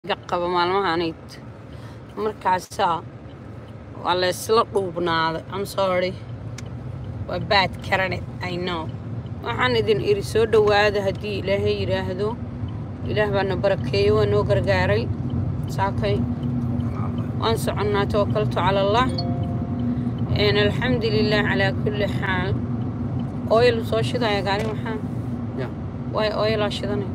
iga qaba maalmahanayt markaasaa waa la isla dhuubnaaday am sorry waa baad karanet i know waxaan idin iri soo dhowaada haddii ilaahay yidhaahdo ilaah baana barakeeyo waa noo gargaaray saakay waan soconnaa tawakaltu cala allah alxamdu lilah calaa kulli xaal oyl soo shidaya gaari maxaa Ya. waay oylaa shidanay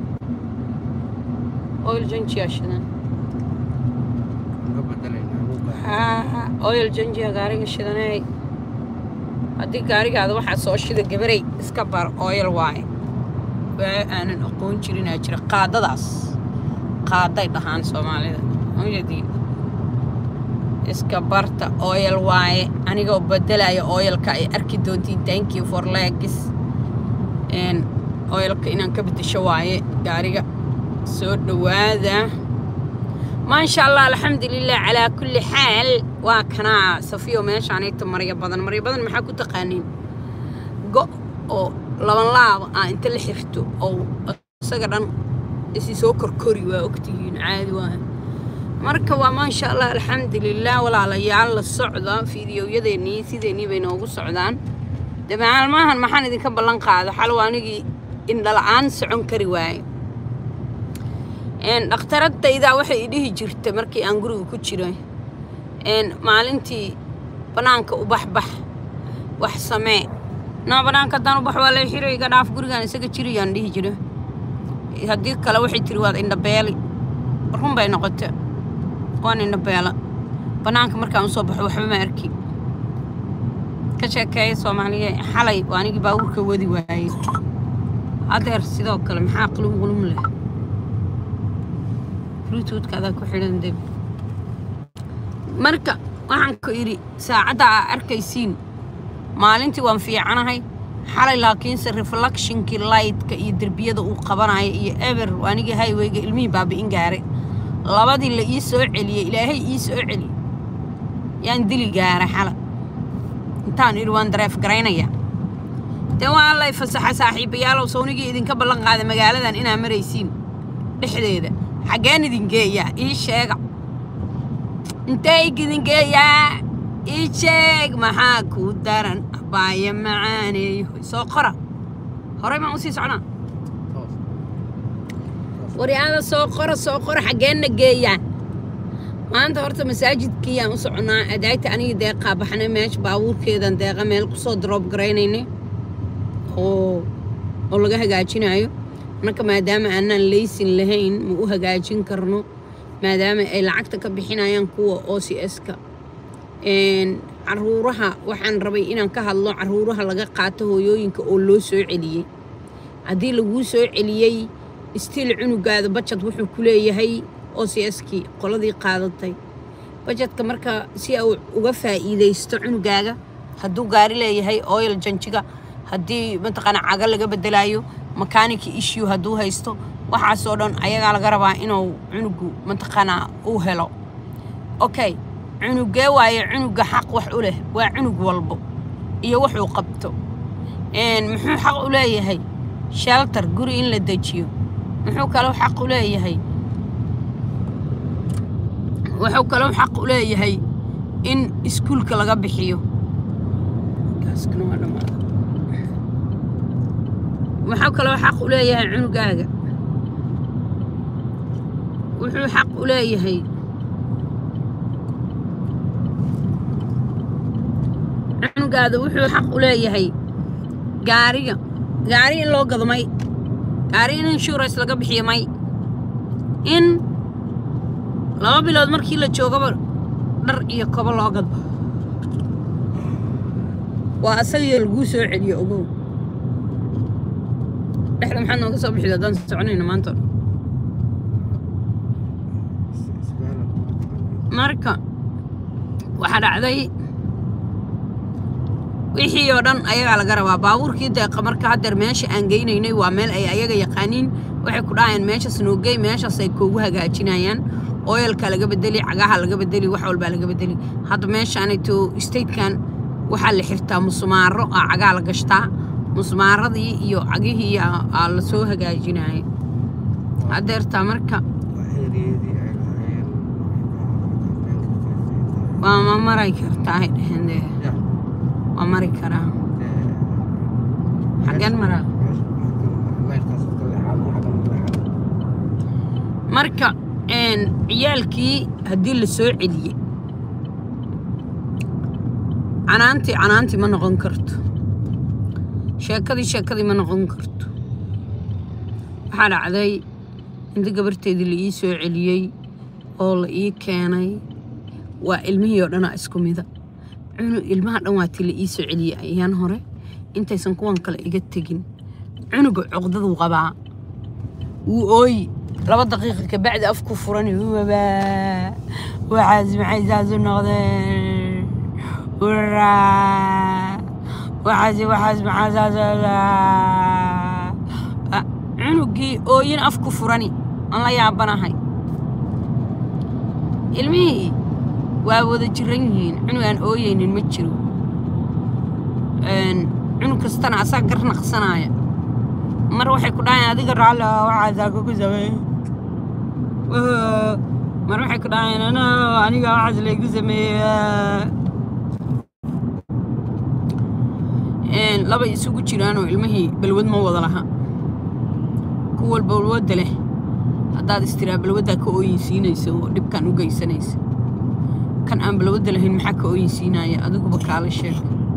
oyl janjiyaa shidan Uga bedelaynaa uga haa oyl janjiya gaariga shidanay haddii gaarigaada waxaa soo shida gabarey iska bar oyl waaye waa aanan aqoon jirinaa jira qaadadaas qaaday dhahaan soomaalida mujadiin iska barta oyl waaye anigoo bedelaya oyalka ay arki doontiin thank you for legs n oyalka inaan ka bedesho waaye gaariga soo dhowaada maasha allah alxamdulilah calaa kulli xaal waa kanaa safiyo meeshaanayta marya badan marya badan maxaa ku taqaaniin go oo laban laaba ah inta la xirto oo isaga dhan isi soo korkori waa ogtihiin caadi waa marka waa maasha allah alxamdulilah walaalayaal la socda fiidiyowyadeenii sideennii bay noogu socdaan de maalmahan maxaan idinka ballan qaada xalow anigii indhala-aan socon kari waaye een dhakhtaradaydaa waxay i dhihi jirta markii aan guriga ku jiray een maalintii bannaanka u baxbax wax samee naa bannaanka haddaan u bax waa lay xiray iga dhaaf gurigaan isaga jirayaan dhihi jira haddii kale waxay tiri waad indhabeeli run bay noqota waan indhabeela bannaanka markaan usoo baxo waxba ma arki ka sheekeeya soomaaliya xalay waa anigii baabuurka wadi waayey adeer sidoo kale maxaa qulum qulum leh bluetoothka adaa ku xidhan deb marka waxaan ku idhi saacadda aa arkaysiin maalintii waan fiicanahay xalay laakiinse reflectionkii lightka iyo derbiyada uu qabanaya iyo eber anigii highwayga ilmihii baabi'in gaaray labadii la ii soo celiyey ilaahay ii soo celiyey yaan dili gaaray xala intaan idhi waan dareef garaynaya dee waa lay fasaxa saaxiibayaalow sawnigii idinka ballan qaaday magaaladan inaa maraysiin dhexdeeda xaggeen idin geeyaa ii sheega intee idin geeyaa ii sheeg maxaa kuu daran abaayo macaaneeyo soo qora horey maan usii socnaa toos. waryaada soo qora soo qora xaggeenna geeyaa maanta horta masaajidkii aan u soconnaa adaagta anigii deeqaa baxnay meesha baabuurkeedan deeqa meel kusoo droob garaynaynay oo oo laga hagaajinayo marka maadaama aanaan leysin lahayn ma u hagaajin karno maadaama ay lacagta ka bixinayaan kuwa o c s-ka caruuraha waxaan rabay inaan ka hadlo caruuraha laga qaato hooyooyinka oo loo soo celiyey haddii laguu soo celiyey stiil cunugaada bajad wuxuu ku leeyahay o c s-kii qoladii qaadatay bajadka marka si uu uga faa'iidaysto cunugaaga hadduu gaari leeyahay oyl janjiga haddii mataqaana caga laga bedelayo makanika issue hadduu haysto waxaasoo dhan ayagaa laga rabaa inuu cunugu mataqaanaa uu helo okay cunugee waaye cunuga xaq wax u leh waa cunug walbo iyo wuxuu qabto Een, muxuu xaq u leeyahay shelter guri in la dejiyo muxuu kaloo xaq u leeyahay wuxuu kaloo xaq u leeyahay in iskuulka laga bixiyo Gaaskana waa dhammaaday. wuxuu kaloo xaq u leeyahay cunugaaga wuxuu xaq u leeyahay cunugaada wuxuu xaq u leeyahay gaariga gaari in loo gado may gaari in insurance laga bixiyo may in laba bilood markii la joogaba dhar iyo kobo loo gado waa asagii laguu soo celiyo ogow dhexda maxaa nooga soo bixida haddaan soconayno maanta oo dhan Isbaala kuma taqaanaa. marka waxaa dhacday wixii oo dhan ayagaa laga rabaa baabuurkii deeqa marka haddeer meesha aan geynaynay waa meel ay ayaga yaqaaniin waxay ku dhahayaan meeshaas noogey meeshaas ay koogu hagaajinayaan oyalka laga bedeli cagaha laga bedeli wax walbaa laga bedeli hadda meeshaanayto statekan waxaa la xirtaa musmaaro aa cagaa la gashtaa musmaaradii iyo cagihii aa aa la soo hagaajinaya haddeertaa marka Waa xiriir waa maray kartaa ay dheheen dee ya waa mari karaa dee xaggeen maraa meelkaas ka leexado xaggan ka leexado marka een, ciyaalkii haddii la soo celiyey canaantii canaantii ma noqon karto sheekadii sheekadii ma noqon karto waxaa dhacday inta gabarteedii la ii soo celiyey oo la ii keenay waa ilmihii oo dhanaa isku mida cunu ilmaha dhan waa tii la ii soo celiyey ayaan hore intaysan kuwan kale iga tegin cunuga cuqdaduu qabaa wuu ooyi laba daqiiqa kabacdi afku furan wabaa waxaas maxay saas u noqdeen waraa waxaas waxaas maxaa saas Ah, cunugii ooyin afku furani aan la yaabanahay ilmihii waa wada jiran yihiin cunug aan ooyeynin ma jiro Een, cunug kastana asaa gar naqsanaya mar waxay ku dhahayaan adiga raalli ah waxaasaa kugu sameey mar waxay ku dhahayaan ana aniga waxaas laygu sameeyey Een, laba isugu jiraanoo ilmihii balwad ma wada laha kuwa balwadda leh haddaad istiraa balwaddaa ka ooyinsiinaysa oo dhibkan u geysanaysa kan aan balwadda lahayn maxaa ka ooyinsiinaya adiguba kaala sheeg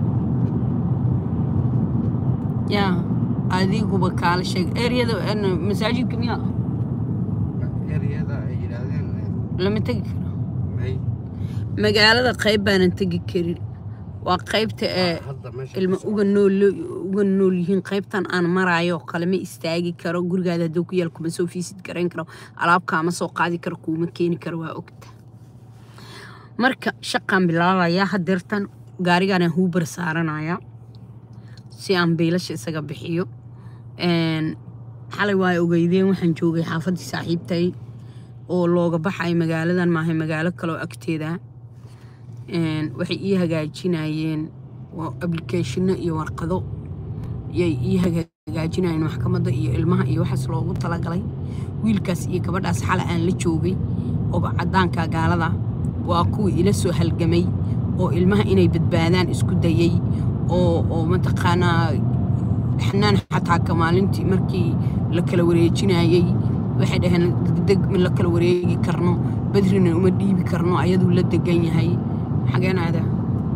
yaa adiguba kaala sheeg eryada masaajidka miyaa eriyada ay yidhaahdeen lama tegi karo may magaalada qayb baanan tegi karin waa qaybta ee hadda meesha ilma uga nool uga nool yihiin qaybtan aan maraayo oo kale ma istaagi karo gurigaada hadduu ku yaal kuma soo fiisid garayn karo alaabkaama soo qaadi karo kuuma keeni karo waa ogta marka shaqaan bilaabayaa hadeertan gaarigaanaan huubar saaranaya si aan biilasha isaga bixiyo Een, xalay waa ogeydeen waxaan joogay xaafaddii saaxiibtay oo looga baxay magaaladan maahay magaalo kaleoo agteeda Een, waxay ii hagaajinayeen waa applicationno iyo warqado yay ii hagaajinayeen maxkamadda iyo ilmaha iyo waxaas loogu talagalay wiilkaas iyo gabadhaas xala aan la joogay oo cadaanka gaalada waa kuwii ila soo halgamay oo ilmaha inay badbaadaan isku dayay oo oo mataqaanaa xanaan xataa ka maalintii markii la kala wareejinayay waxay dhaheen degdeg ma la kala wareegi karno badrina uma dhiibi karno ayaduu la degan yahay xageen aadaa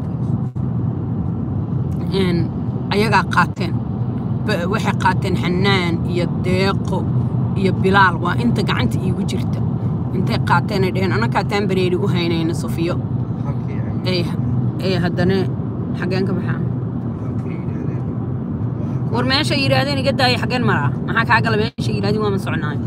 Een, ayagaa qaateen Ba- waxay qaateen xanaan iyo deeqo iyo bilaal waa inta gacanta iigu jirta intay qaateen ay dhaheen annagaa taan bareeri u haynayna safiyo halkii ay ee ee haddana xageen ka baxaa halkii yidhaahdeen waa war meesha yidhaahdeen iga daaya xageen maraa maxaa kaa gala meesha yidhahdeen waa ma soconaayo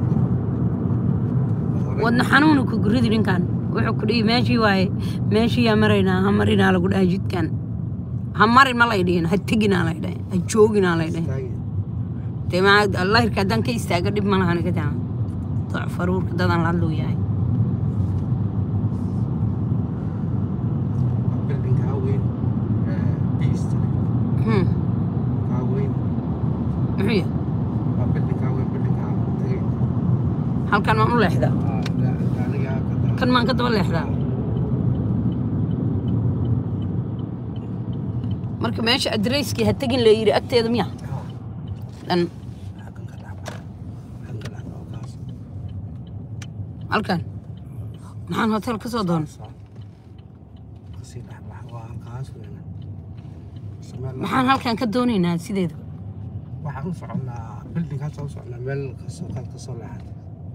hore wadna xanuunu ku guridi ninkan wuxuu ku dhihi meeshii waaye meeshii yaa maraynaa ha marinaa lagu dhahay jidkan ha marin ma lay dhihin ha teginaa lay dhahay ha jooginaa lay dhahay istaagi dee maa allahirka haddaan ka istaaga dhib ma lahan ka taa doc faruurka dadan la hadluu yahay building kaa weyn beast Hmm, kaa weyn muxuu yahay waa building kaa weyn building kaa tagay halkan maan u leexdaa Ah, da- gaariga ka daa kan maan ka daba leexdaa marka meesha adreyskii ha tegin la yidhi agteeda miya Ah, dhan xaggan ka dhac xaggan ka dhac oo kaas halkan maxaan hotel ka soo doonay kasii dhexbax waa halkaas weena Samee la- maxaan halkan ka doonaynaa sideeda waxaan u soconnaa buildingkaas u soconnaa meel kasoo kaad kasoo leexatay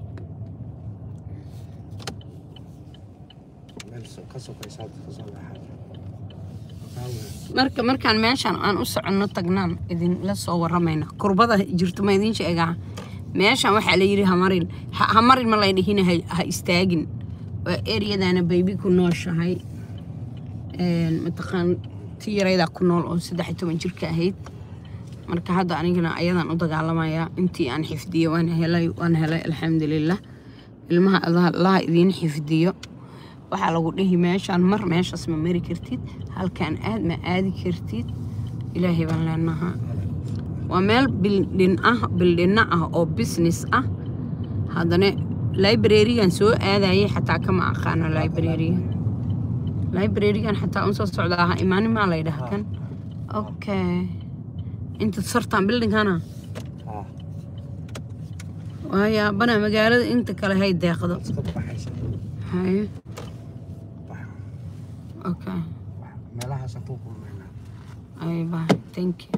meel so- ka sokaysaad kasoo leexatay kaa weyn marka markaan meeshaan aan u soconno tagnaan idinla soo waramayna kurbada jirto ma idiin sheegaa meeshaan waxaa la yidhi hamarin ha hamarin ma lay dhihina ha ha istaagin waa eryadaana baybi ku nooshahay Een, mataqaan ti yaraydaa ku nool oo saddex iyo toban jirka ahayd marka hadda anigana ayadaan u dagaalamayaa intii aan xifdiyo waan helay waan helay alxamdulilah ilmaha allaha allaha idiin xifdiyo waxaa lagu dhihi meeshaan mar meeshaas ma mari kartid halkaan aad ma aadi kartid ilaahay baan leenahaa waa meel bildhin ah bildhinno ah oo business ah haddana librarigan soo aadayay xataa kama aqaano librariga librarigan xataa un soo socda aha imaanin maa la yidhaha kan okay inta sartaan bildingkana haa waaya banaa magaalada inta kale hay deeqdo iska baxaysa haye bax okay bax meelahaasaan ku kulmaynaa ay bye thank you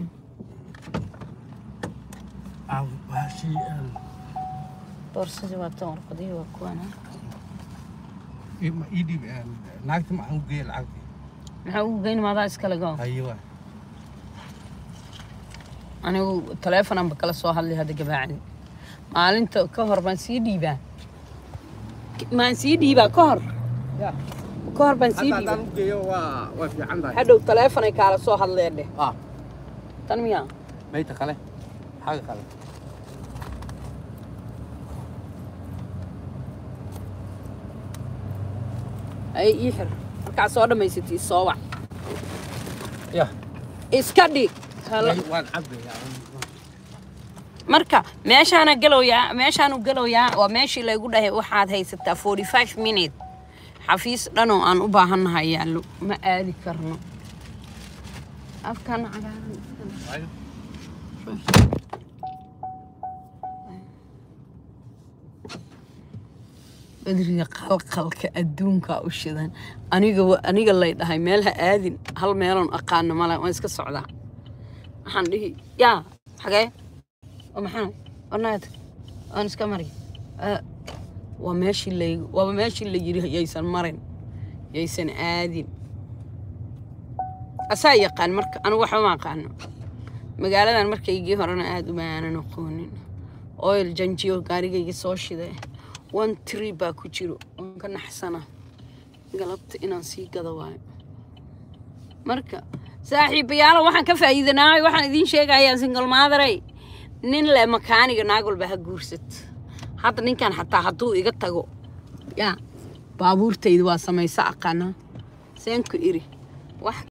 aa baashii een, boorsadii waa tan warqadihii waa kuwana ii ma ii dhiib een, naagta ma aan u geeya lacagtii maxaa ugu geyn maadaa iskale go haye waa anigu taleefonanba kala soo hadlay hadda gabaacdi maalinta ka hor baan sii dhiibaa maan sii dhiibaa ka hor ya ka hor baan sii hadda dhiibaa haddaan u geeyo waa waa fiican tahay hadhow taleefonay kaala soo hadleen dheh ah tan miyaa mayta kale xaga kale ay ii xir markaa soo dhammaysatay soo wac ya iska dhig waan cabayaa marka meeshaana galowyaa meeshaanu galowyaa waa meeshii laygu dhahay waxaad haysataa forty five minute xafiis dhanoo aan u baahannahay yaallo ma aadi karno afkan cagaaran badriga qalqalka adduunka u shidan aniga wa- aniga lay dhahay meel ha aadin hal meeloon aqaano male waan iska socdaa waxaan dhihi yaa xagee waa maxaa warnaad waan iska mari Ah, waa meeshii lay waaba meeshii la yiri yaysan marin yaysan aadin asaa yaqaan marka anigu waxba ma aqaano magaaladan markaygii horena aada uma aanan aqoonin oil janjiyo gaarigayga soo shiday one tree baa ku jiro waan ka naxsana galabta inaan sii gado waayo marka saaxiibayaalo waxaan ka faa'iidanaay waxaan idiin sheegayaa single maadarey nin le makaaniga naag walba ha guursat hadda ninkan xataa hadduu iga tago yaa baabuurtayda waa samayso aqaana seenku iri wax